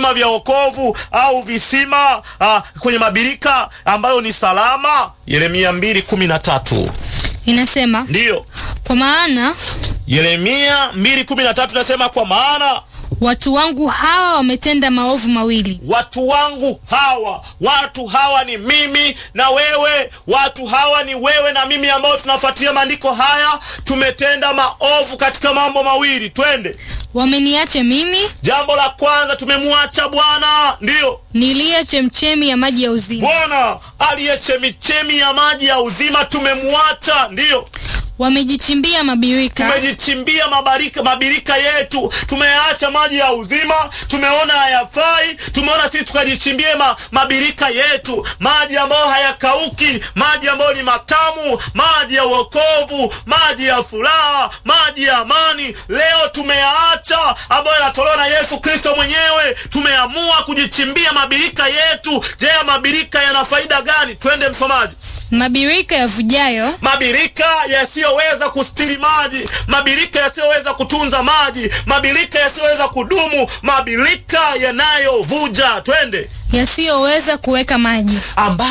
visima vya wokovu au visima uh, kwenye mabirika ambayo ni salama. Yeremia mbili kumi na tatu Inasema, ndiyo kwa maana Yeremia mbili kumi na tatu nasema, kwa maana watu wangu hawa wametenda maovu mawili. watu wangu hawa, watu hawa ni mimi na wewe, watu hawa ni wewe na mimi ambao tunafuatilia maandiko haya. Tumetenda maovu katika mambo mawili, twende. Wameniacha mimi Jambo la kwanza, tumemwacha Bwana, ndiyo niliye chemchemi ya maji ya uzima. Bwana aliye chemichemi ya maji ya uzima, tumemwacha, ndiyo Wamejichimbia mabirika, tumejichimbia mabarika mabirika yetu, tumeacha maji ya uzima, tumeona hayafai, tumeona sisi tukajichimbie ma, mabirika yetu, maji ambayo hayakauki, maji ambayo ni matamu, maji ya wokovu, maji ya furaha, maji ya amani. Leo tumeyaacha ambayo yanatolewa na Yesu Kristo mwenyewe, tumeamua kujichimbia mabirika yetu. Je, mabirika yana faida gani? Twende msomaji. mabirika yavujayo, Mabirika yasiyoweza kustiri maji, mabirika yasiyoweza kutunza maji, mabirika yasiyoweza kudumu, mabirika yanayovuja. Twende yasiyoweza kuweka maji. ambayo